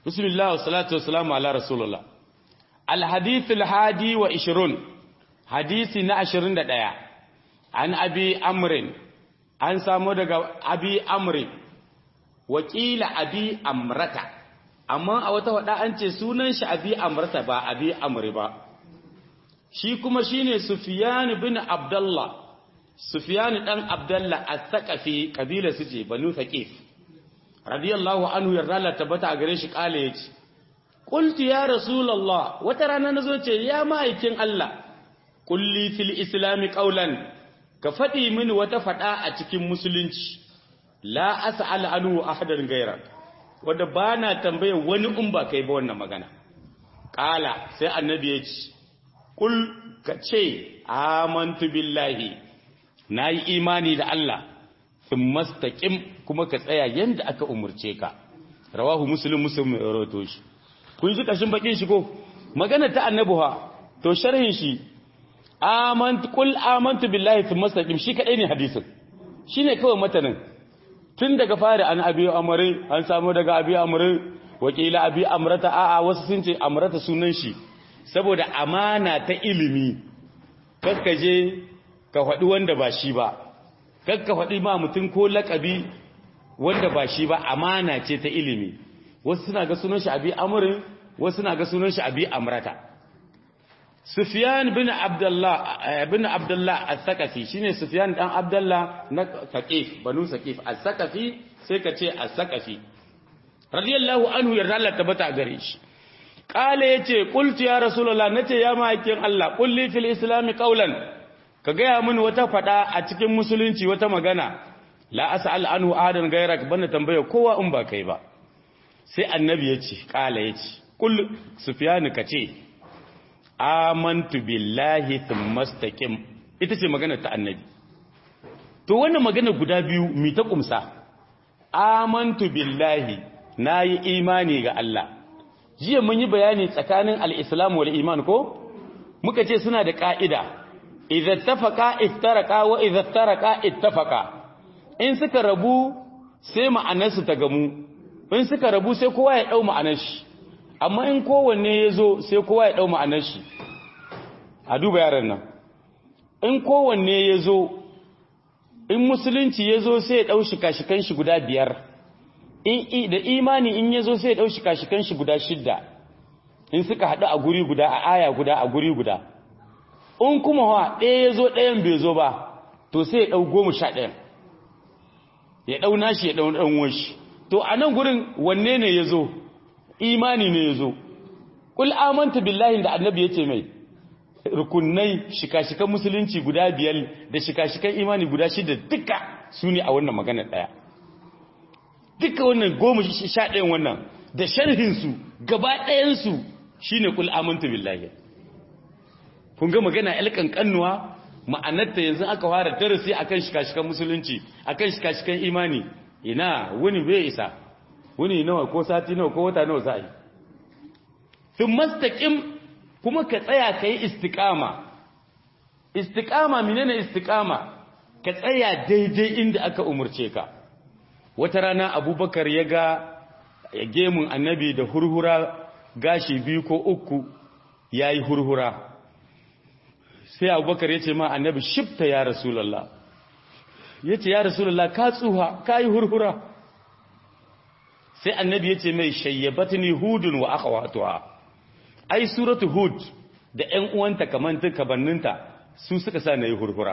bismillah wa salatu wa salamu ala rasulullah alhadith alhadi wa ishirun hadisi na ashirin da ɗaya an abi amrin an samu daga abi amri wakila abi amrata amma a wata wada an ce sunan shi abi amrata ba abi amri ba shi kuma shine sufyan bin abdullah sufyan dan abdullah as-saqafi kabila su ce banu thaqif radiyallahu anhu yarda Allah tabbata a gare shi kale yace qultu ya rasulullah wata rana nazo ce ya ma'aikin Allah kulli fil islami qawlan ka fadi mini wata fada a cikin musulunci la as'al anhu ahadan ghayrak wanda bana tambaye wani in ba kai ba wannan magana kala sai annabi ya ce kul ka ce amantu billahi nayi imani da Allah thumma istaqim kuma ka tsaya yanda aka umurce ka rawahu muslim muslim ya rawaito shi kun ji kashin bakin shi ko magana ta annabi ha to sharhin shi amantu kul amantu billahi thumma istaqim shi kadai ne hadisin shine kawai matanin tun daga fari an abi amri an samu daga abi amri wakila abi amrata a'a wasu sun ce amrata sunan shi saboda amana ta ilimi kakkaje ka faɗi wanda ba shi ba kakka faɗi ma mutum ko laƙabi wanda ba shi ba amana ce ta ilimi wasu suna ga sunan shi abi amrin wasu suna ga sunan shi abi amrata Sufyan bin Abdullah bin Abdullah As-Saqafi shine Sufyan dan Abdullah na Saqif banu Saqif As-Saqafi sai ka ce As-Saqafi radiyallahu anhu yarda Allah tabbata gare shi kale yace qultu ya rasulullah nace ya ma'aikin Allah qulli fil islam qawlan ka gaya mini wata fada a cikin musulunci wata magana la as'al anhu ahadan gairak bana tambaya kowa in ba kai ba sai annabi yace kala yace kul Sufyan ka ce amantu billahi thumma istaqim ita ce magana ta annabi to wannan magana guda biyu mi ta kumsa amantu billahi nayi imani ga Allah jiya mun yi bayani tsakanin al-islam wal iman ko muka ce suna da ka'ida idza tafaqa iftaraqa wa idza iftaraqa ittafaqa in suka rabu sai ma'anarsu ta gamu in suka rabu sai kowa ya dau ma'anar shi amma in kowanne ya zo sai kowa ya ɗau ma'anar shi a duba yaran nan in kowanne ya zo in musulunci ya zo sai ya ɗau shika-shikan shi guda biyar da imani in ya zo sai ya ɗau shika-shikan shi guda shidda in suka haɗu a guri guda a aya guda a guri guda in kuma wa ɗaya ya zo ɗayan bai zo ba to sai ya ɗau goma sha ɗayan ya ɗau nashi ya ɗau ɗan shi to a nan gurin wanne ne ya zo imani ne ya zo ƙul amanta billahi da annabi ya ce mai rukunai shika-shikan musulunci guda biyar da shika-shikan imani guda shida duka su ne a wannan magana ɗaya duka wannan goma sha ɗayan wannan da sharhinsu gaba ɗayansu shi ne ƙul amanta billahi kun ga magana yal ƙanƙannuwa ma'anarta yanzu aka fara darasi akan shika-shikan musulunci akan shika-shikan imani ina wani bai isa wuni nawa ko sati nawa ko wata nawa za a yi sun mastaƙin kuma ka tsaya ka yi istiƙama istiƙama menene istiƙama ka tsaya daidai inda aka umarce ka wata rana abubakar ya ga ya gemun annabi da hurhura gashi biyu ko uku ya yi hurhura sai abubakar ya ce ma annabi shifta ya rasulallah ya ce ya rasulallah ka tsuha ka yi hurhura sai annabi ya ce mai shayyabatni hudun wa akhawatuha ai suratu hud da ƴan uwanta kamantin kabanninta su suka sa nayi hurhura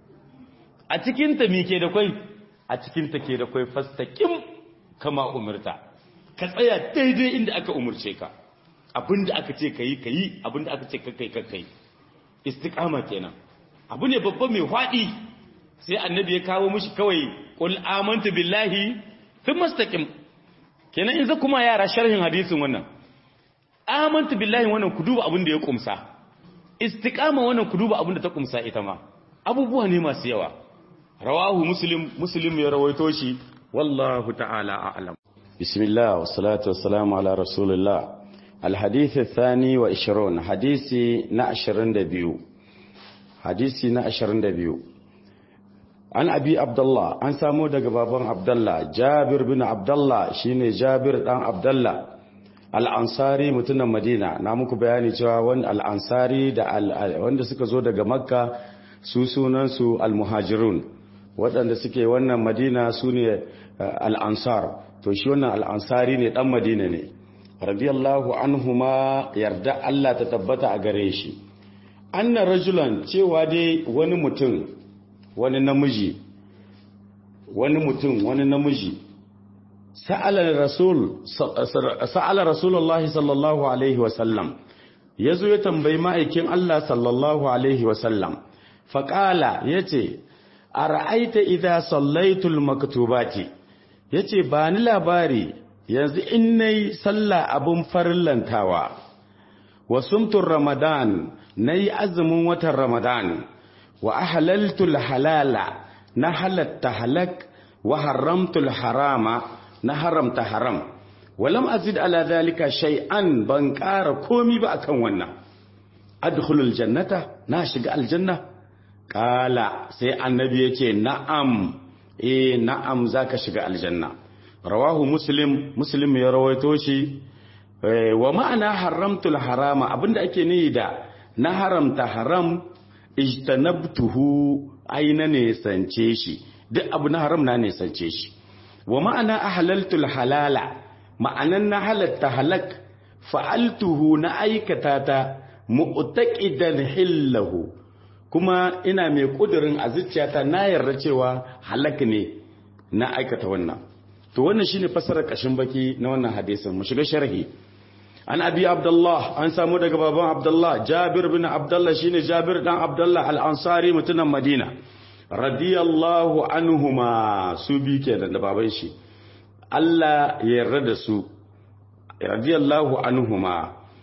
a cikin ta mike da kai a cikin ta ke da kai fastaqim kama umirta ka tsaya daidai inda aka umurce ka abinda aka ce kai kai abinda aka ce kai kai kai istiqama kenan abu ne babba mai hwadi sai annabi ya kawo mishi kawai qul amantu billahi thumma istaqim kenan in za kuma yara sharhin hadisin wannan amantu billahi wannan ku duba abin da ya kumsa istiqama wannan ku duba abin da ta kumsa ita ma abubuwa ne masu yawa rawahu muslim muslim ya rawaito shi wallahu ta'ala a'lam bismillah wassalatu wassalamu ala rasulillah الحديث الثاني وعشرون حديثي نعشرين دبيو حديثي نعشرين دبيو an abi abdullah an samu daga baban abdullah jabir bin abdullah shine jabir dan abdullah al'ansari mutunan madina na muku bayani cewa wani al'ansari da wanda suka zo daga makka su sunansu al-muhajirun waɗanda suke wannan madina su ne al'ansar to shi wannan al'ansari ne ɗan madina ne radiyallahu anhuma yarda Allah ta tabbata a gare shi anna rajulan cewa dai wani mutum wani namiji wani mutum wani namiji sa'ala rasul sa'ala rasulullahi sallallahu alaihi wasallam yazo ya tambayi ma'aikin Allah sallallahu alaihi wasallam faqala yace ara'aita idza sallaitul maktubati yace ba ni labari yanzu in nayi sallah abun farillantawa wa sumtur ramadan nayi azumin watan ramadan wa ahlaltul halala na halatta halak wa haramtul harama na haramta haram walam azid ala zalika shay'an ban ƙara komi ba akan wannan adkhulul jannata na shiga aljanna kala sai annabi yace na'am eh na'am zaka shiga aljanna rawahu muslim muslim ya rawaito shi wa ma'ana haramtul harama abinda ake niyi da na haramta haram ijtanabtuhu aina ne sance shi duk abu na haram na ne sance shi wa ma'ana ahlaltul halala ma'anan na halatta halak fa'altuhu na aikata ta mu'taqidan hillahu kuma ina mai kudirin a zuciyata na yarda cewa halak ne na aikata wannan to wannan shine fasarar kashin baki na wannan hadisin mu shiga sharhi an abi abdullah an samu daga baban abdullah jabir bin abdullah shine jabir dan abdullah al-ansari mutunan madina radiyallahu anhuma su bi kenan da baban shi Allah ya yarda da su radiyallahu anhuma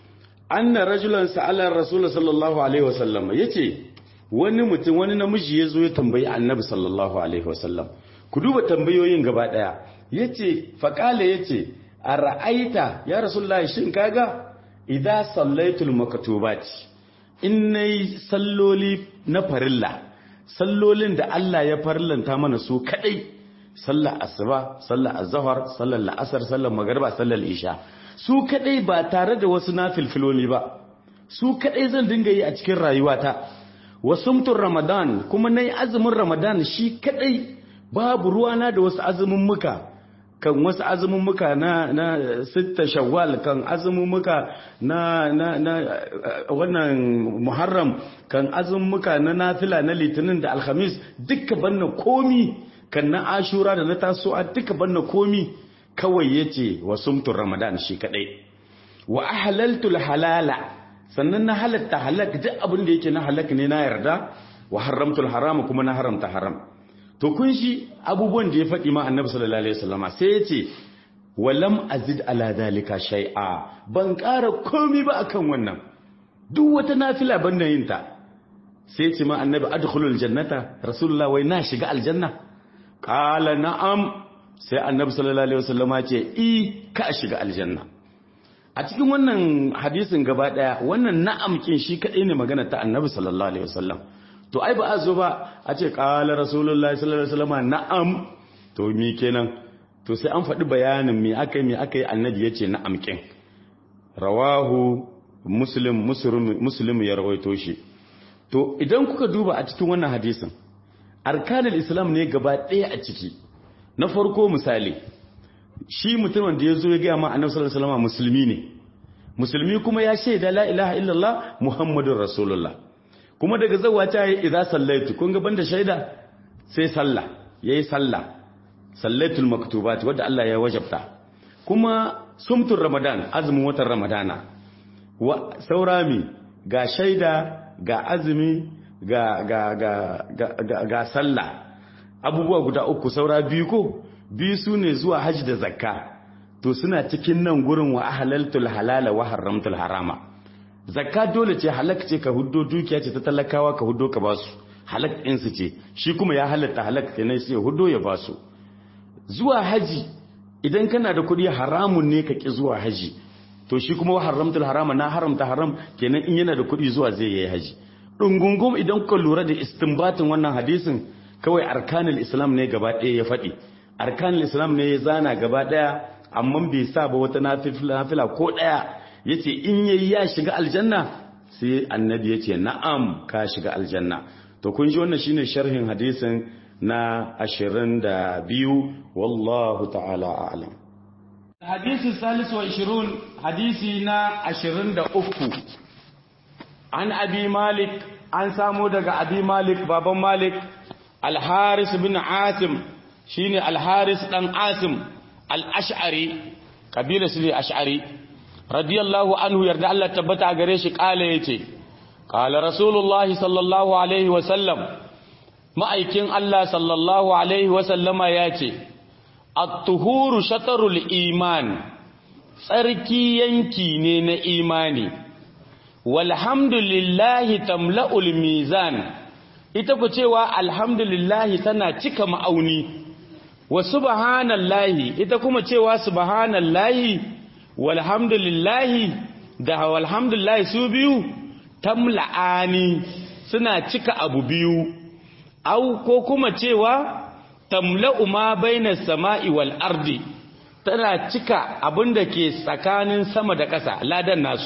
anna rajulan sa'ala rasul sallallahu alaihi wasallam yace wani mutum wani namiji yazo ya tambayi annabi sallallahu alaihi wasallam ku duba tambayoyin gaba daya yace faqala yace ara'aita ya rasulullahi shin kaga idza sallaitul maktubati in nayi salloli na farilla sallolin da Allah ya farlanta mana su kadai sallar asuba sallar azhar sallar la'asar sallar magriba sallar isha su kadai ba tare da wasu nafilfiloli ba su kadai zan dinga yi a cikin rayuwata wasumtur ramadan kuma nayi azumin ramadan shi kadai babu ruwana da wasu azumin muka kan wasu azumin muka na na sitta shawwal kan azumin muka na na na wannan muharram kan azumin muka na nafila na litinin da alhamis duka banna komi kan na ashura da na tasowa duka banna komi kawai yace wasumtur ramadan shi kadai wa ahlaltul halala sannan na halatta halak duk abin da yake na halak ne na yarda wa haramtul harama kuma na haramta haram to kun shi abubuwan da ya faɗi ma annabi sallallahu alaihi wasallama sai ya ce walam azid ala dalika shay'a ban ƙara komai ba akan wannan duk wata nafila ban da yin ta sai ya ce ma annabi adkhulul jannata rasulullah wai na shiga aljanna qala na'am sai annabi sallallahu alaihi wasallama ce i ka shiga aljanna a cikin wannan hadisin gaba daya wannan na'am kin shi kadai ne magana ta annabi sallallahu alaihi wasallam to ai ba a zo ba a ce ƙala rasulullahi sallallahu alaihi wasallam na'am to mi kenan to sai an faɗi bayanin me aka yi me aka yi annabi ya ce na'am kin rawahu muslim muslim ya rawaito shi to idan kuka duba a cikin wannan hadisin arkanul islam ne gaba ɗaya a ciki na farko misali shi mutumin da ya zo ya gaya ma annabi sallallahu alaihi wasallam musulmi ne musulmi kuma ya shaida la ilaha illallah muhammadur rasulullah kuma daga zawa ta yi idza sallaitu kun ga banda shaida sai sallah yayi sallah sallaitul maktubat wanda Allah ya wajabta kuma sumtur ramadan azumin watan ramadana wa saurami ga shaida ga azumi ga ga ga ga, ga, sallah abubuwa guda uku saura biyu ko biyu sune zuwa haji da zakka to suna cikin nan gurin wa ahlaltul halala wa haramtul harama zakka dole ce halak ce ka huddo dukiya ce ta talakawa ka huddo ka basu halak ɗinsu ce shi kuma ya halatta halak kenan sai huddo ya basu zuwa haji idan kana da kuɗi haramun ne ka ki zuwa haji to shi kuma haramtul harama na haramta haram kenan in yana da kuɗi zuwa zai yi haji dungungum idan kuka lura da istinbatin wannan hadisin kawai arkanul islam ne gaba ɗaya ya faɗi arkanul islam ne ya zana gaba ɗaya amma bai sa ba wata nafila ko ɗaya ya ce in yayi ya shiga aljanna sai annabi ya ce na'am ka shiga aljanna to kun ji wannan shine sharhin hadisin na ashirin da biyu wallahu ta'ala a'lam hadisi salisu wa ishirun hadisi na ashirin da uku an abi malik an samo daga abi malik baban malik alharis bin asim shine alharis dan asim al-ash'ari kabila su ne ash'ari radiyallahu anhu yarda Allah tabbata a gare shi kala yace kala rasulullah sallallahu alaihi wa sallam ma'aikin Allah sallallahu alaihi wa sallama yace at-tuhuru shatarul iman tsarki yanki ne na imani walhamdulillahi tamla'ul mizan ita ku cewa alhamdulillahi tana cika ma'auni wa subhanallahi ita kuma cewa subhanallahi walhamdulillahi da walhamdulillahi su biyu tamla'ani suna cika abu biyu au ko kuma cewa tamla'u ma bainas sama'i wal ardi tana cika abinda ke tsakanin sama da ƙasa ladan nasu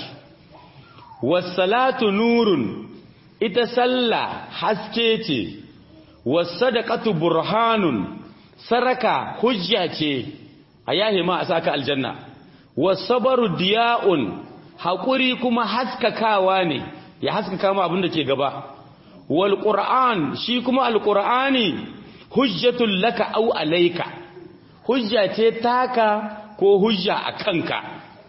wassalatu nurun ita sallah haske ce wasadaqatu burhanun saraka hujja ce a yahi ma a saka aljanna wasabaru diya'un haƙuri kuma haskakawa ne ya haskaka ma abin da ke gaba wal qur'an shi kuma alqur'ani hujjatul laka aw alayka hujja ce taka ko hujja a kanka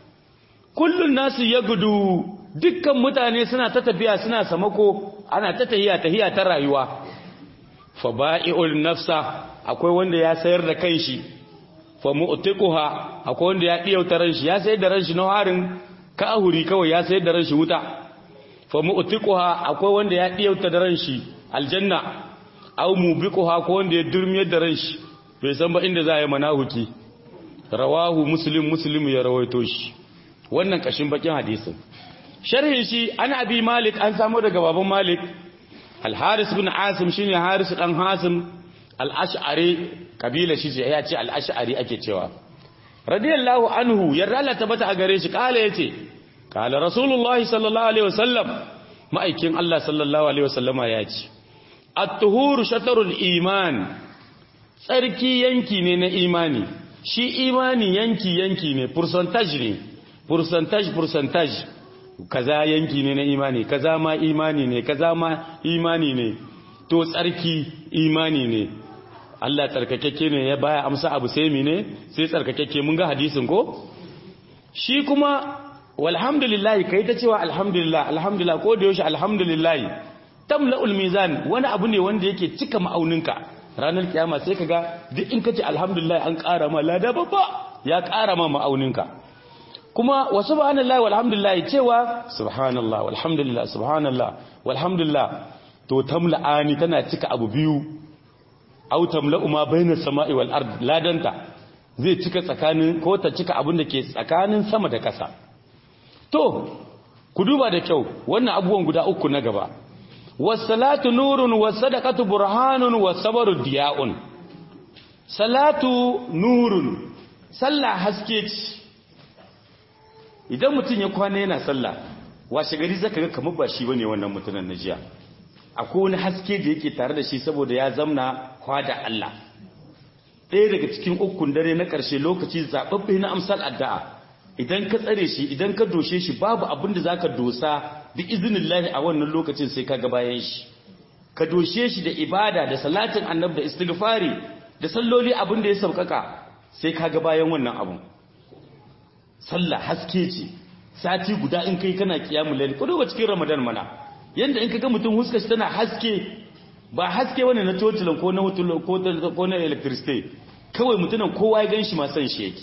kullun nasu yagudu dukkan mutane suna ta tafiya suna samako ana ta tahiya tahiya ta rayuwa fa ba'i'ul nafsa akwai wanda ya sayar da kanshi fa mu'tiquha akwai wanda ya diyauta ranshi ya sayar da ranshi na harin kahuri kawai ya sayar da ranshi wuta fa mu'tiquha akwai wanda ya diyauta da ranshi aljanna aw mubiquha ko wanda ya durmiyar da ranshi bai san ba inda za a yi manahuki rawahu muslim muslim ya rawaito shi wannan kashin bakin hadisin sharhin shi an abi malik an samu daga baban malik al-haris bin asim shine haris dan hasim al-ash'ari kabila shi ce ya ce al-ash'ari ake cewa radiyallahu anhu yarda Allah tabbata a gare shi kala yace kala rasulullahi sallallahu alaihi wasallam ma'aikin Allah sallallahu alaihi wasallama ya ce at-tuhuru shatarul iman tsarki yanki ne na imani shi imani yanki yanki ne percentage ne percentage percentage kaza yanki ne na imani kaza ma imani ne kaza ma imani ne to tsarki imani ne Allah tsarkakeke ne ya baya amsa abu sai mine sai tsarkakeke mun ga hadisin ko shi kuma walhamdulillah kai ta cewa alhamdulillah alhamdulillah ko da yaushe alhamdulillah tamla'ul mizan wani abu ne wanda yake cika ma'auninka ranar kiyama sai kaga duk in kace alhamdulillah an ƙara ma lada babba ya ƙara ma ma'auninka kuma wa subhanallahi walhamdulillah cewa subhanallah walhamdulillah subhanallah walhamdulillah to tamla'ani tana cika abu biyu aw tamla'u ma bainas sama'i wal ard ladanta zai cika tsakanin ko ta cika abin da ke tsakanin sama da ƙasa to ku duba da kyau wannan abubuwan guda uku na gaba was-salatu nurun was-sadaqatu burhanun was-sabru diya'un salatu nurun sallah haske ce idan mutum ya kwana yana sallah washe gari zaka ga kamar ba shi bane wannan mutumin na jiya akwai wani haske da yake tare da shi saboda ya zamna kwada Allah ɗaya daga cikin ukun dare na ƙarshe lokaci zaɓaɓɓe na amsal addu'a idan ka tsare shi idan ka doshe shi babu abin da zaka dosa bi iznillahi a wannan lokacin sai ka ga bayan shi ka doshe shi da ibada da salatin annabi da istighfari da salloli abin da ya saukaka sai ka ga bayan wannan abun sallah haske ce sati guda in kai kana kiyamul layl ko duba cikin ramadan mana yanda in kaga mutum huskar shi tana haske ba haske wani na totilan ko na wutul ko ko na electricity kawai mutumin kowa ya ganshi ma san shi yake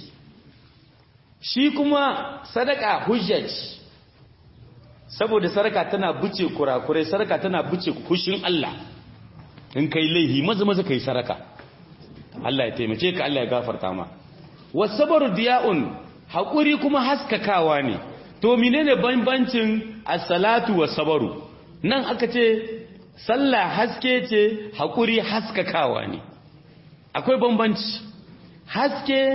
shi kuma sadaka hujja ce saboda sadaka tana buce kurakurai sadaka tana buce kushin Allah in kai laihi maza maza kai sadaka Allah ya taimake ka Allah ya gafarta ma wasabaru diya'un haƙuri kuma haskakawa ne to menene bambancin as-salatu was-sabaru nan aka ce sallah haske ce haƙuri haskakawa ne akwai bambanci haske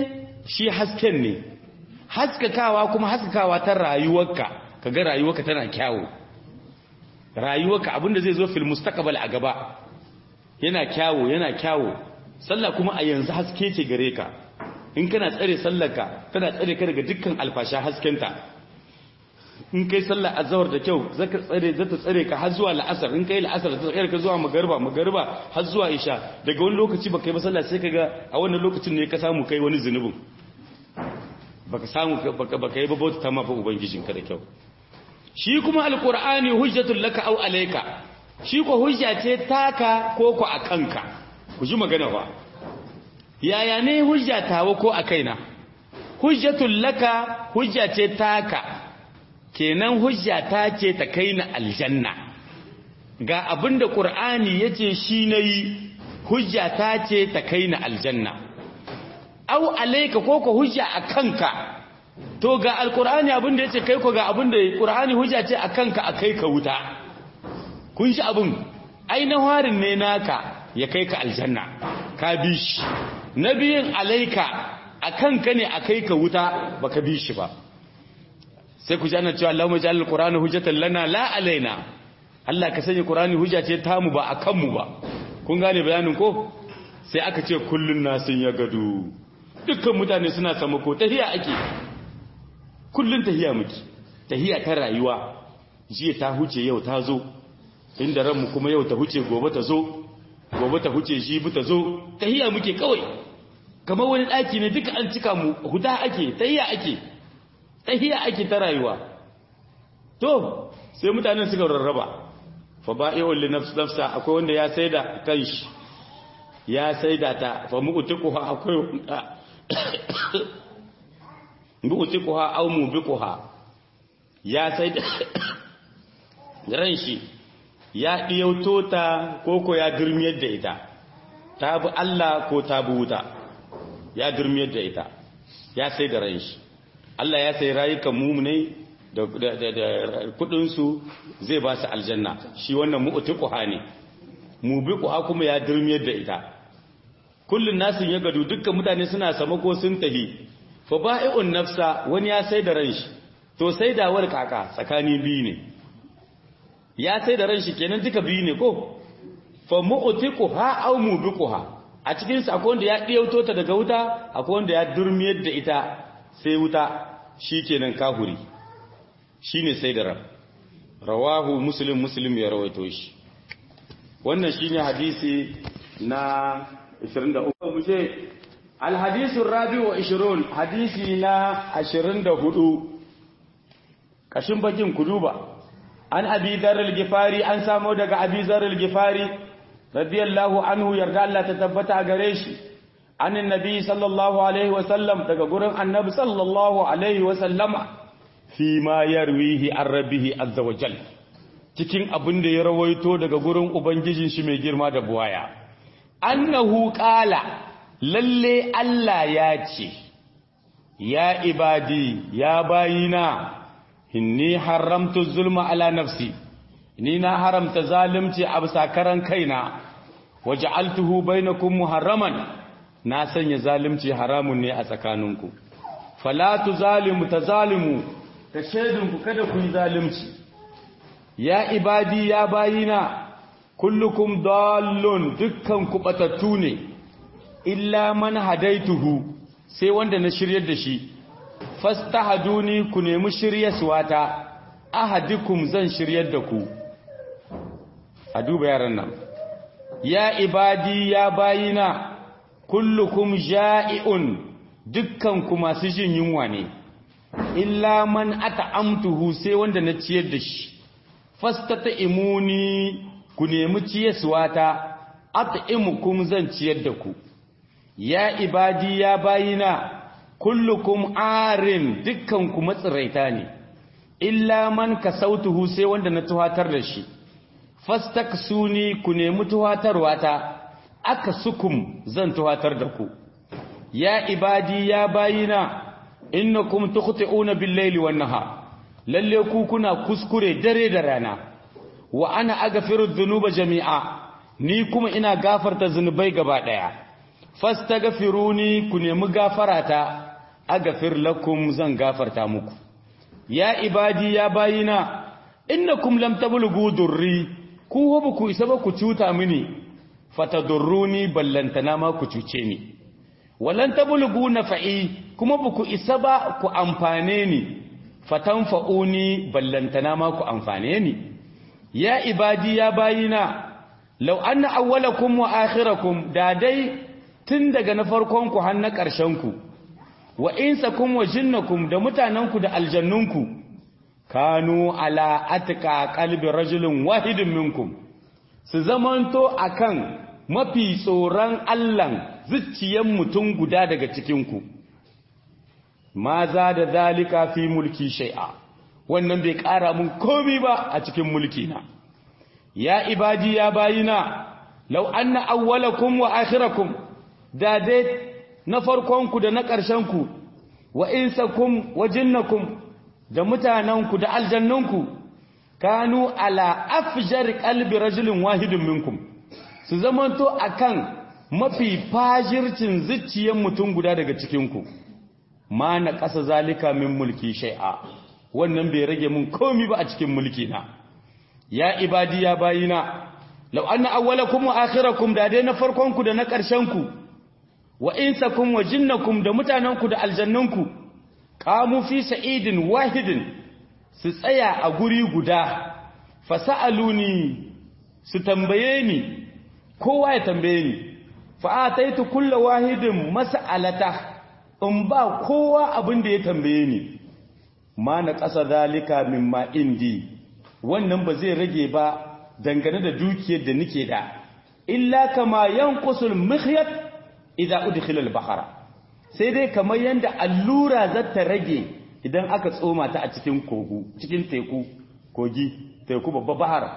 shi hasken ne haskakawa kuma haskakawa ta rayuwarka kaga rayuwarka tana kyawu rayuwarka abinda zai zo fil mustaqbal a gaba yana kyawu yana kyawu sallah kuma a yanzu haske ce gare ka in kana tsare sallarka tana tsare ka daga dukkan alfasha haskenta in kai sallar azhar da kyau zaka tsare zata tsare ka har zuwa la'asar in kai la'asar ta tsare ka zuwa magariba magariba har zuwa isha daga wani lokaci baka yi ba sallah sai kaga a wannan lokacin ne ka samu kai wani zunubin baka samu baka baka yi ba bauta ta mafa ubangijinka da kyau shi kuma alqur'ani hujjatul laka aw alayka shi ko hujja ce taka ko ko akanka ku ji magana ba yaya ne hujja tawa ko a kaina hujjatul laka hujja ce taka kenan hujja ta ce ta kai na aljanna ga abinda qur'ani yace shi nayi hujja ta ce ta kai na aljanna au alayka ko ko hujja akanka to ga alqur'ani abinda yace kai ko ga abinda qur'ani hujja ce akanka akai ka wuta kun shi abin ai na harin ne naka ya kai ka aljanna ka bi shi nabiyin alaika akanka ne akai ka wuta baka bi shi ba sai ku ji ana cewa Allahumma ja'al al-Qur'ana hujjatan lana la alaina Allah ka sanya Qur'ani hujja ce tamu ba akan mu ba kun gane bayanin ko sai aka ce kullun nasin ya gadu dukkan mutane suna samako tahiya ake kullun tahiya muke tahiya ta rayuwa jiya ta huce yau ta zo inda ranmu kuma yau ta huce gobe ta zo gobe ta huce jibi ta zo tahiya muke kawai kamar wani daki ne duka an cika mu huda ake tahiya ake tahiya ake ta rayuwa to sai mutanen suka rarraba fa ba'i'ul li nafsa akwai wanda ya saida kanshi ya saida ta fa mu'tiquha akwai wanda mu'tiquha aw mubiquha ya saida ran shi ya diyauto ta koko ya durmiyar da ita ta bi Allah ko ta bi wuta ya durmiyar da ita ya saida ran shi Allah ya sai rayukan mumunai da kudinsu zai ba su aljanna shi wannan mu'tiquha ne mubiquha kuma ya durmiyar da ita kullun nasin ya gadu dukkan mutane suna samako sun tahi fa ba'i'un nafsa wani ya sai da ranshi to sai da war kaka tsakani biyu ne ya sai da ranshi kenan duka biyu ne ko fa mu'tiquha aw mubiquha a cikin sa akwai wanda ya diyauto ta daga wuta akwai wanda ya durmiyar da ita sai wuta shi kenan kahuri shi ne sai da ran rawahu muslim muslim ya rawaito shi wannan shi ne hadisi na 23 mushe alhadisun rabi wa 20 hadisi na 24 kashin bakin kuduba an abi zarar gifari an samo daga abi zarar gifari radiyallahu anhu yarda Allah ta tabbata a gare shi عن النبي صلى الله عليه وسلم daga gurin annabi sallallahu alaihi wasallama fi ma yarwihi an rabbihi azza wa jal cikin abin da ya rawaito daga gurin ubangijin shi mai girma da buwaya annahu qala lalle Allah ya ce ya ibadi ya bayina inni haramtu zulma ala nafsi ni na haramta zalunci a bisa karan kaina waja'altuhu bainakum muharraman na sanya zalimci haramun ne a tsakaninku falatu zalimu ta zalimu ta shaidinku kada ku yi zalimci ya ibadi ya bayina kullukum dallun dukkan ku batattu ne illa man hadaituhu sai wanda na shiryar da shi fastahaduni ku nemi shiryaswata ahadikum zan shiryar da ku a duba yaran nan ya ibadi ya bayina kullukum ja'i'un dukkanku masu jin yunwa ne illa man at'amtuhu sai wanda na ciyar da shi fastata imuni ku nemi ciyaswata at'imukum zan ciyar da ku ya ibadi ya bayina kullukum arin dukkanku matsiraita ne illa man kasautuhu sai wanda na tuhatar da shi fastaksuni ku nemi tuhatarwa ta aka sukum zan tuhatar da ku ya ibadi ya bayina innakum tukhti'una bil-laili wan-nahar lalle ku kuna kuskure dare da rana wa ana aghfiru dhunuba jami'a ni kuma ina gafarta zunubai gaba daya fastaghfiruni ku nemi gafarata agafir lakum zan gafarta muku ya ibadi ya bayina innakum lam tablughu durri ku hobu ku isa ba ku cuta mini fatadurruni ballantana ma ku cuce ni walan tablughu nafa'i kuma ba ku isa ba ku amfane ni fatanfa'uni ballantana ma ku amfane ni ya ibadi ya bayina law anna awwalakum wa akhirakum da dai tun daga na farkon ku har na ƙarshen ku wa insakum wa jinnakum da mutanenku da aljannunku kanu ala atka qalbi rajulin wahidin minkum su zamanto akan mafi tsoron Allahn zuciyan mutum guda daga cikinku ma za da zalika fi mulki shai'a wannan bai ƙara mun komi ba a cikin mulki na ya ibadi ya bayina law anna awwalakum wa akhirakum da dai na farkonku da na ƙarshenku wa insakum wa jinnakum da mutanenku da aljannunku kanu ala afjar qalbi rajulin wahidin minkum su zamanto akan mafi fajircin zuciyar mutum guda daga cikinku ma na ƙasa zalika min mulki shai'a wannan bai rage mun komi ba a cikin mulki na ya ibadi ya bayina law anna awwalakum wa akhirakum da dai na farkonku da na ƙarshenku wa insakum wa jinnakum da mutanenku da aljannunku qamu fi sa'idin wahidin su tsaya a guri guda fasaluni su tambaye ni kowa ya tambaye ni fa ataitu kullu wahidin mas'alata in ba kowa abin da ya tambaye ni ma na ƙasa zalika mimma indi wannan ba zai rage ba dangane da dukiyar da nake da illa kama yanqusul mikhyat idza udkhila al-bahra sai dai kamar yanda allura za ta rage idan aka tsoma ta a cikin kogu cikin teku kogi teku babba bahar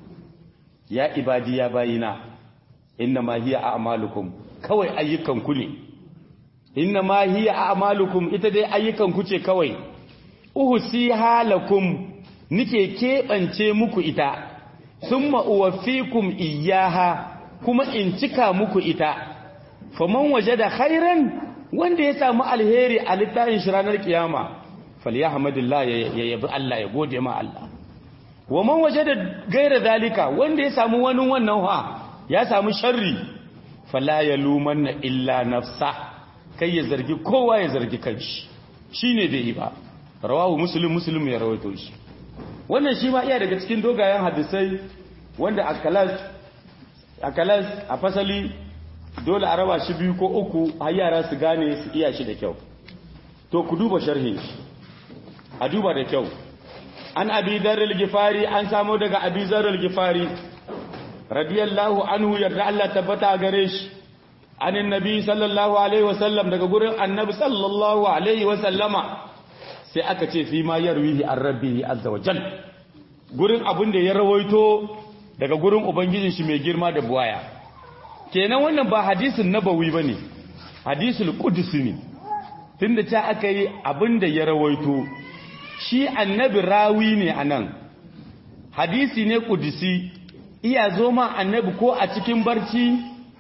ya ibadi ya bayina inna ma hiya a'malukum kawai ayyukan ku ne inna ma hiya a'malukum ita dai ayyukan ku ce kawai uhsi halakum nike kebance muku ita summa uwaffikum iyyaha kuma in cika muku ita faman wajada khairan wanda ya samu alheri a littafin shi ranar kiyama falyahmadillah ya yabi Allah ya gode ma Allah wa man wajada gaira zalika wanda ya samu wani wannan ha ya samu sharri fala yalumanna illa nafsa kai ya zargi kowa ya zargi kanshi shine bai yi ba rawahu muslim muslim ya rawaito shi wannan shi ma iya daga cikin dogayen hadisai wanda akalas akalas a fasali dole a raba shi biyu ko uku har yara su gane su iya shi da kyau to ku duba sharhin shi a duba da kyau an abi zarril gifari an samo daga abi zarril gifari radiyallahu anhu yarda Allah tabbata gare shi anin nabi sallallahu alaihi wasallam daga gurin annabi sallallahu alaihi wasallama sai aka ce fi ma yarwihi an rabbihi azza wa jal gurin abin da ya rawaito daga gurin ubangijin shi mai girma da buwaya kenan wannan ba hadisin nabawi bane hadisul qudsi ne tunda ta aka yi abin da ya rawaito shi annabi rawi ne anan hadisi ne qudsi iya zo ma annabi ko a cikin barci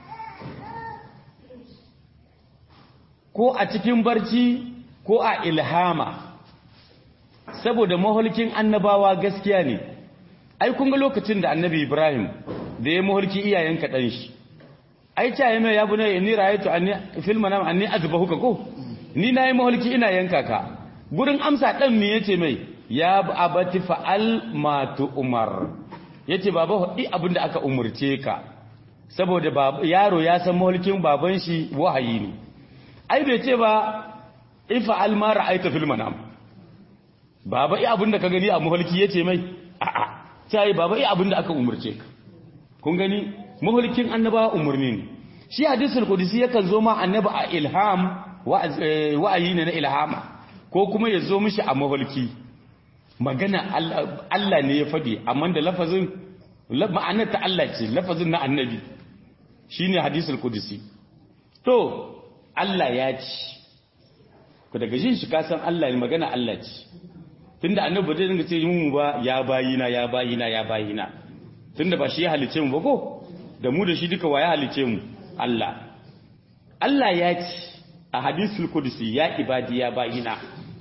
ko a cikin barci ko a ilhama saboda maholkin annabawa gaskiya ne ai kun ga lokacin da annabi ibrahim da ya maholki iyayen kaɗan shi ai ta yi mai ya bu ne ni rayatu anni fil manam anni azbahuka ko ni nayi maholki ina yanka ka gurin amsa dan me yace mai ya abati fa'al ma tu umar yace baba i abinda aka umurce ka saboda yaro ya san maholkin baban shi wahayi ne ai bai ce ba ifa'al ma ra'aita fil manam baba i abinda ka gani a maholki yace mai a'a sai baba i abinda aka umurce ka kun gani maholkin annaba umurni ne shi hadisul qudsi yakan zo ma annaba a ilham wa'ayi ne na ilhama ko kuma ya zo mishi a maholki magana Allah ne ya fadi amma da lafazin ma'anar ta Allah ce lafazin na annabi shine hadisul qudsi to Allah ya ci ku daga jin shi kasan Allah ne magana Allah ce tunda annabi bai dinga ce mu ba ya bayina ya bayina ya bayina tunda ba shi ya halice mu ba ko da mu da shi duka wa ya halice mu Allah Allah ya ci a hadisul qudsi ya ibadi ya bayina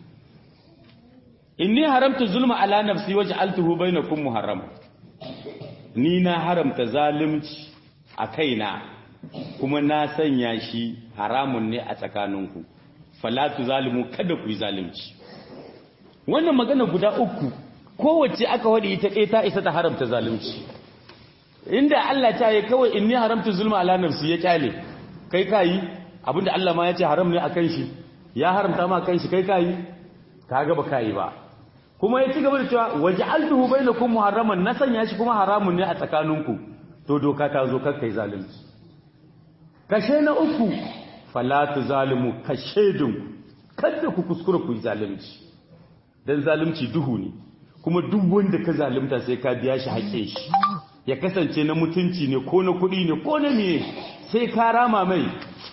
inni haramtu zulma ala nafsi waj'altuhu bainakum muharram ni na haramta zalunci a kaina kuma na sanya shi haramun ne a tsakaninku falatu zalimu kada ku yi zalunci wannan magana guda uku kowace aka wadi ita ɗaya ta isa ta haramta zalunci inda Allah ta yi kawai inni haramta zulma ala nafsi ya kyale kai kayi abinda Allah ma ya ce haram ne akan shi ya haramta ma kan shi kai kayi kaga ba kayi ba kuma ya ci gaba da cewa waj'altuhu bainakum muharraman na sanya shi kuma haramun ne a tsakaninku to doka ta zo kar kai zalunci kashe na uku fala tuzalimu kashedun kada ku kuskura ku yi zalunci dan zalunci duhu ne kuma duk wanda ka zalunta sai ka biya shi haƙƙin shi ya kasance na mutunci ne ko na kuɗi ne ko na miye sai ka rama mai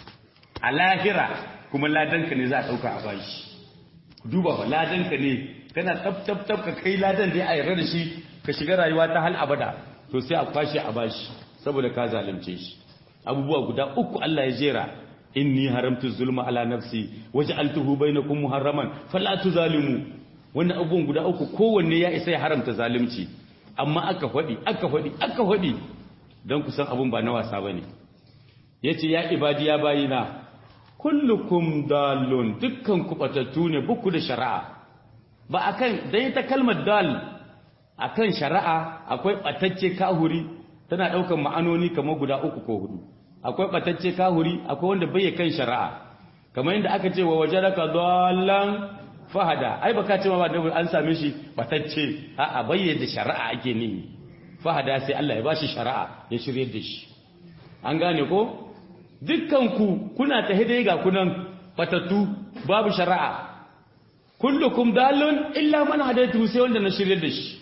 a lahira kuma ladanka ne za a ɗauka a bashi duba ba ladanka ne kana tab tab tab ka kai ladan dai a yarda da shi ka shiga rayuwa ta hal abada to sai a kwashe a bashi saboda ka zalunce shi abubuwa guda uku Allah ya jera inni haramtu zulma ala nafsi waj'altuhu bainakum muharraman fala tuzalimu wannan abubuwan guda uku kowanne ya isa ya haramta zalunci amma aka faɗi aka faɗi aka faɗi don kusan abun ba na wasa bane yace ya ibadi ya bayina kullukum dalun dukkan ku batattu ne buku da shari'a ba akan dan ita kalmar dal akan shari'a akwai batacce kahuri tana daukan ma'anoni kamar guda uku ko hudu akwai batacce kahuri akwai wanda bai kan shari'a kamar yadda aka ce wa wajadaka dallan fahada ai baka ce ma ba an same shi batacce a'a bayyana shari'a ake nimi fahada sai Allah ya bashi shari'a ya shirye da shi an gane ko dukkan ku kuna ta hidai ga kunan batattu babu shari'a kullukum dalun illa man hadaitu sai wanda na shirye da shi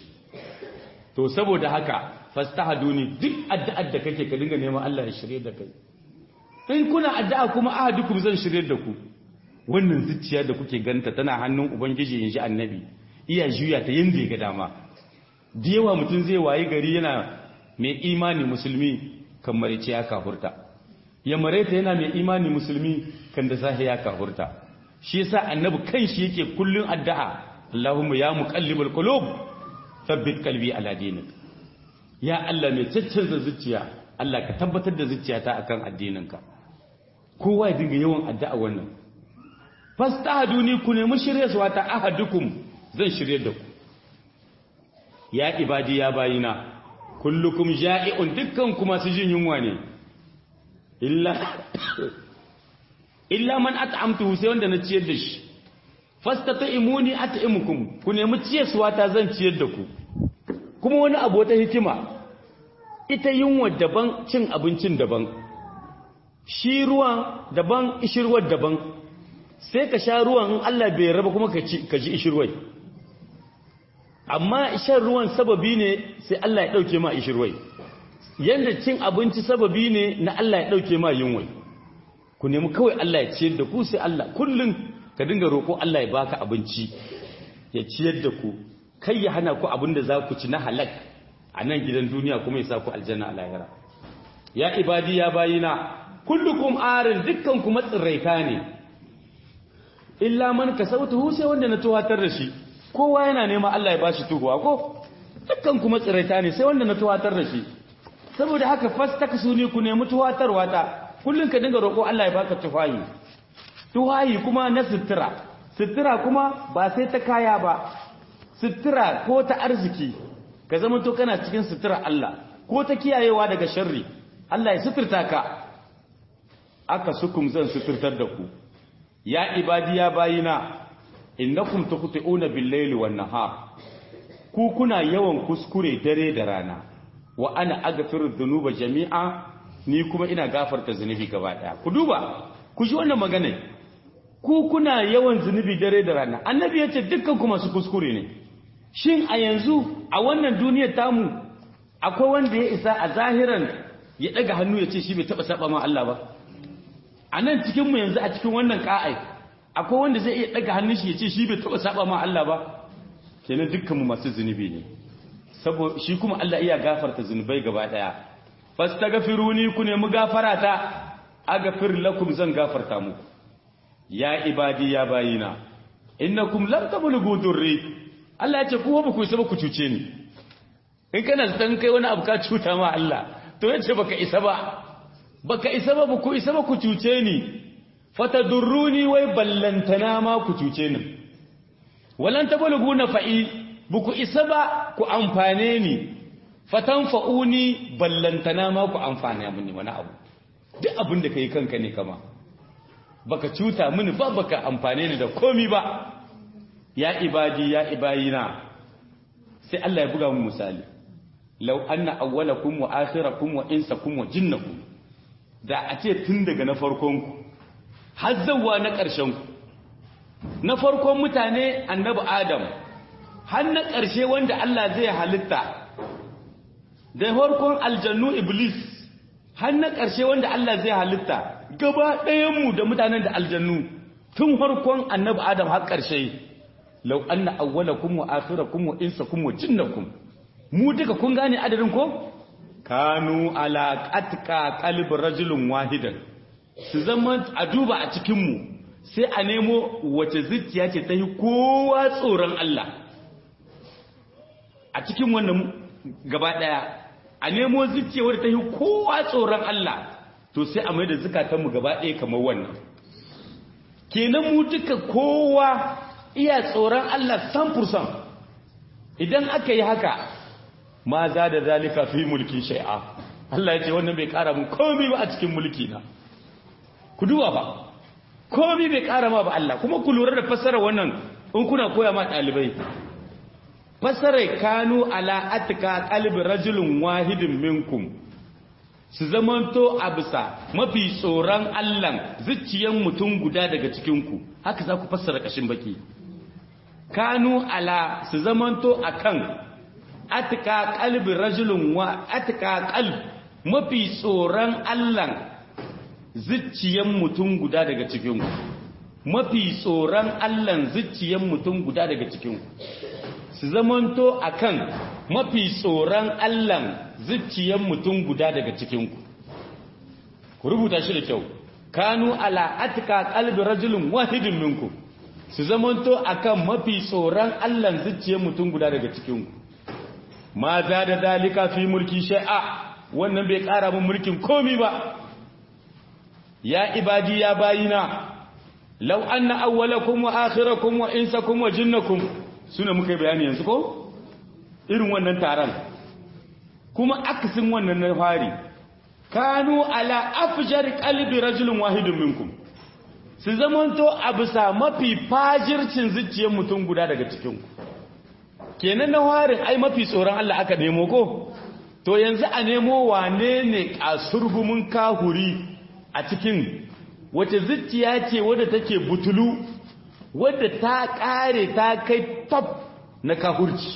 to saboda haka fastahaduni duk addu'ar da kake ka dinga neman Allah ya shirye da kai in kuna addu'a kuma ahadukum zan shirye da ku wannan zuciya da kuke ganta tana hannun ubangiji in ji annabi iya juya ta yanda ya ga dama da yawa mutum zai wayi gari yana mai imani musulmi kan marice ya kafurta ya mareta yana mai imani musulmi kan da sahi ya kafurta shi yasa annabi kanshi yake kullun addu'a Allahumma ya muqallibal qulub thabbit qalbi ala dinik ya Allah mai caccanza zuciya Allah ka tabbatar da zuciyata akan addininka kowa ya dinga yawan addu'a wannan fastahaduni ku nemi shiryarwa ta ahadukum zan shirye da ku ya ibadi ya bayina kullukum ja'i'un dukkan ku masu jin yunwa ne illa illa man at'amtuhu sai wanda na ciyar da shi fastata'imuni at'imukum ku nemi ciyarwa ta zan ciyar da ku kuma wani abu wata hikima ita yunwa daban cin abincin daban shi ruwan daban ishirwar daban sai ka sha ruwan in Allah bai raba kuma ka ji ishirwai amma shan ruwan sababi ne sai Allah ya dauke ma ishirwai yanda cin abinci sababi ne na Allah ya dauke ma yunwai ku nemi kawai Allah ya ciyar da ku sai Allah kullun ka dinga roko Allah ya baka abinci ya ciyar da ku kai ya hana ku abin da za ku ci na halak a nan gidan duniya kuma ya sa ku aljanna a lahira ya ibadi ya bayina kullukum arin dukkan ku matsiraita ne illa man kasautuhu sai wanda na tuwatar da shi kowa yana nema Allah ya bashi tuhuwa ko dukkan ku matsiraita ne sai wanda na tuwatar da shi saboda haka fastakasuni ku nemi tuwatarwa ta kullun ka dinga roƙo Allah ya baka tufayi tuwayi kuma na sutura sutura kuma ba sai ta kaya ba sutura ko ta arziki ka zama to kana cikin sutura Allah ko ta kiyayewa daga sharri Allah ya suturta ka aka sukum zan suturtar da ku ya ibadiya bayina innakum tuqti'una bil-layli wan-nahar ku kuna yawan kuskure dare da rana wa ana aghfiru dhunuba jami'a ni kuma ina gafarta zunubi gaba daya ku duba ku ji wannan magana ku kuna yawan zunubi dare da rana annabi yace dukkan ku masu kuskure ne shin a yanzu a wannan duniyar tamu akwai wanda ya isa a zahiran ya daga hannu ya ce shi bai taba saba ma Allah ba a nan cikinmu yanzu a cikin wannan ka'ai akwai wanda zai iya daga hannun shi ya ce shi bai taba saba ma Allah ba kenan dukkanmu masu zunubi ne saboda shi kuma Allah iya gafarta zunubai gaba daya fastaghfiruni ku nemi gafara ta aghfir lakum zan gafarta muku ya ibadi ya bayina innakum lam tablughu durri Allah ya ce ku ba ku isa ba ku cuce ni in kana san kai wani abu ka cuta ma Allah to yace baka isa ba baka isa ba ku isa ba ku cuce ni fatadurruni wai ballantana ma ku cuce ni walan tablughu nafa'i buku isa ba ku amfane ni fatanfa'uni ballantana ma ku amfane mini wani abu duk abin da kai kanka ne kama baka cuta mini ba baka amfane ni da komi ba ya ibadi ya ibayina sai Allah ya buga mu misali law anna awwalakum wa akhirakum wa insakum wa jinnakum da a ce tun daga na farkon ku har zawwa na ƙarshen ku na farkon mutane annabi adam har na ƙarshe wanda Allah zai halitta da farkon aljannu iblis har na ƙarshe wanda Allah zai halitta gaba ɗayanmu da mutanen da aljannu tun farkon annabi adam har ƙarshe lau anna awwalakum wa akhirakum wa insakum wa jinnakum mu duka kun gane adadin ko kanu ala qatka qalbi rajulin wahidan su zama a duba a cikin mu sai a nemo wace zuciya ce ta yi kowa tsoron Allah a cikin wannan gaba daya a nemo zuciya wadda ta yi kowa tsoron Allah to sai a mai da zukatanmu gaba daya kamar wannan kenan mu duka kowa iya tsoron Allah 100% idan aka yi haka ma za da zalika fi mulki shai'a Allah ya ce wannan bai kara mun komai ba a cikin mulki na ku duba ba komai bai kara ma ba Allah kuma ku lura da fassara wannan in kuna koya ma dalibai fassara kanu ala atka qalbi rajulun wahidin minkum su zamanto a bisa mafi tsoron Allah zuciyan mutum guda daga cikinku haka za ku fassara kashin baki kanu ala su zamanto akan atka qalbi rajulun wa atka qalb mafi tsoron Allah zuciyan mutum guda daga cikinku mafi tsoron Allah zuciyan mutum guda daga cikinku su zamanto akan mafi tsoron Allah zuciyan mutum guda daga cikinku ku rubuta shi da kyau kanu ala atka qalbi rajulin wahidin minku su zamanto akan mafi tsoron Allah zuciyan mutum guda daga cikinku ma za da dalika fi mulki shay'a wannan bai kara mun mulkin komi ba ya ibadi ya bayina law anna awwalakum wa akhirakum wa insakum wa jinnakum suna muka yi bayani yanzu ko irin wannan taron kuma akasin wannan na fari kanu ala afjar qalbi rajulin wahidin minkum su zamanto a bisa mafi fajircin zuciyar mutum guda daga cikin kenan na farin ai mafi tsoron Allah aka nemo ko to yanzu a nemo wane ne kasurgumin kahuri a cikin wace zuciya ce wadda take butulu wadda ta kare ta kai top na kahurci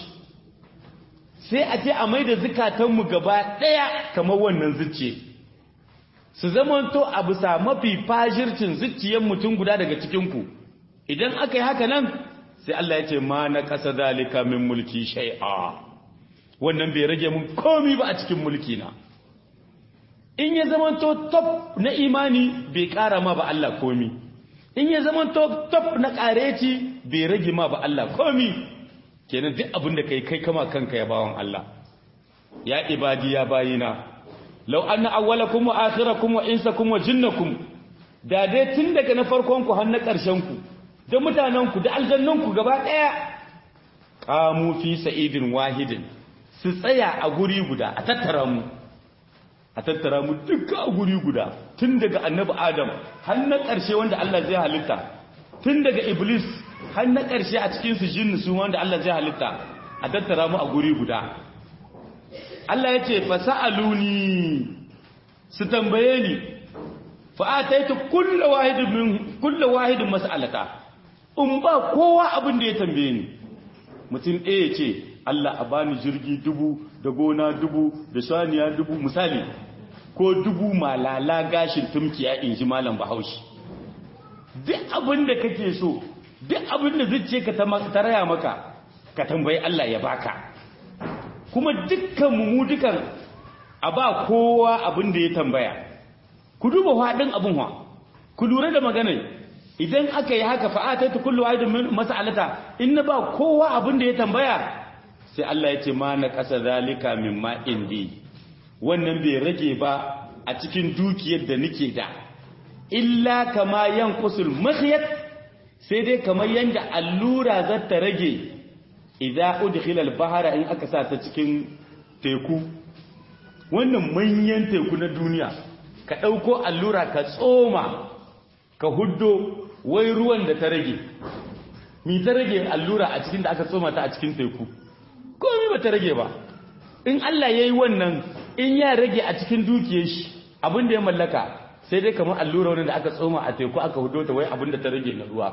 sai a ce a mai da zukatanmu gaba ɗaya kamar wannan zuciye su zamanto a bisa mafi fajircin zuciyar mutum guda daga cikinku idan aka yi haka nan sai Allah ya ce ma na ƙasa dalika min mulki shai'a wannan bai rage mun komi ba a cikin mulki na in ya zamanto top na imani bai ƙara ma ba Allah komi in ya zamanto top na ƙareci bai rage ma ba Allah komi kenan duk abin da kai kai kama kanka ya bawon Allah ya ibadi ya bayina law anna awwalakum wa akhirakum wa insakum wa jinnakum da dai tun daga na farkon ku har na ƙarshen ku da mutanen ku da aljannan ku gaba daya qamu fi sa'idin wahidin su tsaya a guri guda a tattara mu a tattara mu duka a guri guda tun daga annabi adam har na ƙarshe wanda Allah zai halitta tun daga iblis har na ƙarshe a cikin su jinnu su wanda Allah zai halitta a tattara mu a guri guda Allah ya ce fasa'aluni su tambaye ni fa ataitu kullu wahidin min kullu wahidin mas'alata in ba kowa abin da ya tambaye ni mutum ɗaya ce Allah a bani jirgi dubu da gona dubu da saniya dubu misali ko dubu malala gashin tumkiya in ji malam bahaushe duk abin da kake so duk abin da zuciya ka ta raya maka ka tambayi Allah ya baka kuma dukkan mu dukan a ba kowa abin da ya tambaya ku duba faɗin abin wa ku lura da maganar idan aka yi haka fa'ataitu kullu wahidin min mas'alata in na ba kowa abin da ya tambaya sai Allah ya ce ma na kasa zalika mimma indi wannan bai rage ba a cikin dukiyar da nake da illa kama yanqusul makhyat sai dai kamar yanda allura za ta rage idza udkhila al-bahra in aka sa ta cikin teku wannan manyan teku na duniya ka dauko allura ka tsoma ka huddo wai ruwan da ta rage mi ta rage allura a cikin da aka tsoma ta a cikin teku komai ba ta rage ba in Allah yayi wannan in ya rage a cikin dukiyar shi abin da ya mallaka sai dai kamar allura wani da aka tsoma a teku aka hudo ta wai abin da ta rage na ruwa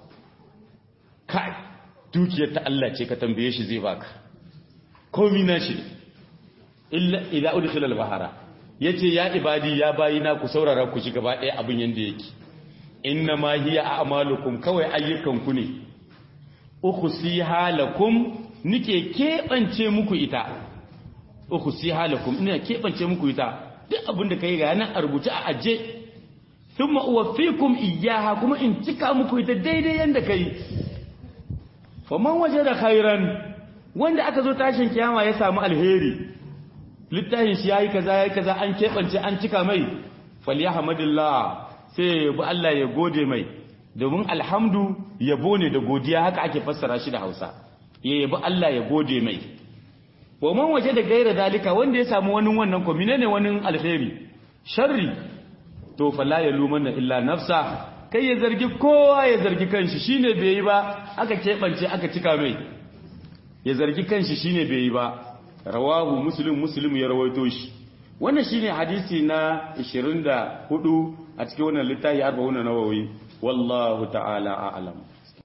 kai dukiyar ta Allah ce ka tambaye shi zai baka komi na shi illa idza udkhila al-bahara yace ya ibadi ya bayina ku saurara ku ji gaba ɗaya abin yanda yake inna ma hiya a'malukum kawai ayyukan ku ne ukhsiha lakum nike kebance muku ita ukhsiha lakum ina kebance muku ita duk abin da kai ga nan a rubuce a aje thumma uwaffikum iyyaha kuma in cika muku ita daidai yanda kai faman wajada khairan wanda aka zo tashin kiyama ya samu alheri littafin shi yayi kaza yayi kaza an kebance an cika mai falyahmadillah sai yabi Allah ya gode mai domin alhamdu yabo ne da godiya haka ake fassara shi da Hausa ya yabi Allah ya gode mai wa man waje da gaira dalika wanda ya samu wani wannan ko menene wani alheri sharri to fala ya lumanna illa nafsa kai ya zargi kowa ya zargi kanshi shine bai yi ba aka kebance aka cika mai ya zargi kanshi shine bai yi ba rawahu muslim muslim ya rawaito shi wannan shine hadisi na 24 a cikin wannan littafi 40 nawawi wallahu ta'ala a'lam